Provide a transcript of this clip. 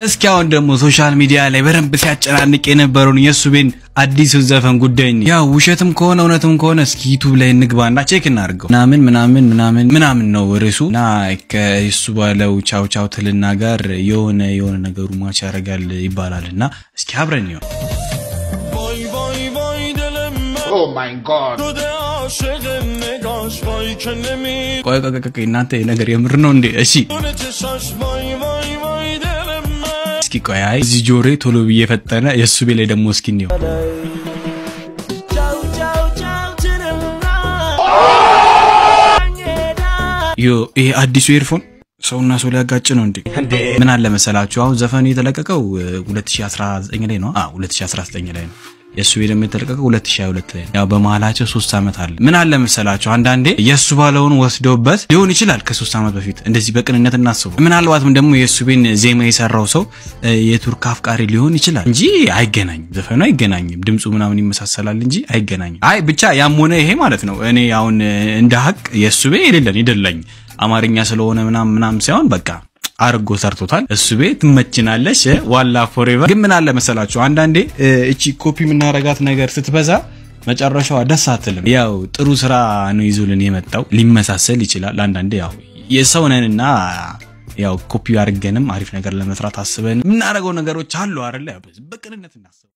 እስኪ አሁን ደግሞ ሶሻል ሚዲያ ላይ በደንብ ሲያጨናንቅ የነበረውን የሱቤን አዲሱን ዘፈን ጉዳይ ነው። ያው ውሸትም ከሆነ እውነትም ከሆነ እስኪ ዩቱብ ላይ እንግባና ቼክ እናድርገው። ምናምን ምናምን ምናምን ምናምን ነው ርዕሱ እና ከሱ ባለው ቻው ቻው ትልና ጋር የሆነ የሆነ ነገሩ ማች ያደርጋል ይባላል እና እስኪ አብረን ይሆን وای وای وای دل من Oh my god. شده عاشق نگاش وای که نمیدونه ቆይ ቆይ ቆይ ቆይ እናንተ ይሄ ነገር የምር ነው እንዴ? እሺ چشاش وای وای وای دل من እስኪ ቆይ አይ እዚህ ጆሬ ቶሎ ብዬ ፈጠነ የእሱ ቤ ላይ ደግሞ እስኪ እንየው چاو چاو چاو دل من ዮ ይሄ አዲሱ ኤርፎን ሰውና ሰው ሊያጋጭ ነው እንዴ? ምን አለ መሰላችሁ አሁን ዘፈኑ የተለቀቀው እ, 2019 ላይ ነው። አ 2019 ላይ ነው። የእሱ ቤት ደግሞ የተለቀቀው 2022 ላይ ነው። ያው በመሀላቸው ሶስት ዓመት አለ። ምን አለ መሰላችሁ አንዳንዴ የእሱ ባለውን ወስደውበት ሊሆን ይችላል ከሶስት ዓመት በፊት እንደዚህ በቅንነት እናስቡ። ምናልባትም ደግሞ የእሱ ቤን ዜማ የሰራው ሰው እ, የቱርክ አፍቃሪ ሊሆን ይችላል እንጂ አይገናኝም። ዘፈኑ አይገናኝም። ድምፁ ምናምን ይመሳሰላል እንጂ አይገናኝም። አይ ብቻ ያም ሆነ ይሄ ማለት ነው እኔ አሁን እ, እንደ ሀቅ የእሱ ቤ የሌለን ይደላኝ አማርኛ ስለሆነ ምናምን ምናምን ሳይሆን በቃ አርጎ ሰርቶታል። እሱ ቤት ትመችናለች ዋላ ፎሬቨር። ግን ምን አለ መሰላችሁ አንዳንዴ እ, እቺ ኮፒ የምናረጋት ነገር ስትበዛ መጨረሻዋ ደስ አትልም። ያው ጥሩ ስራ ነው ይዞልን የመጣው ሊመሳሰል ይችላል። አንዳንዴ ያው የሰው ነንና ያው ኮፒ አድርገንም አሪፍ ነገር ለመስራት አስበን የምናደርገው ነገሮች አሉ አይደለ? በቅንነት እናስብ።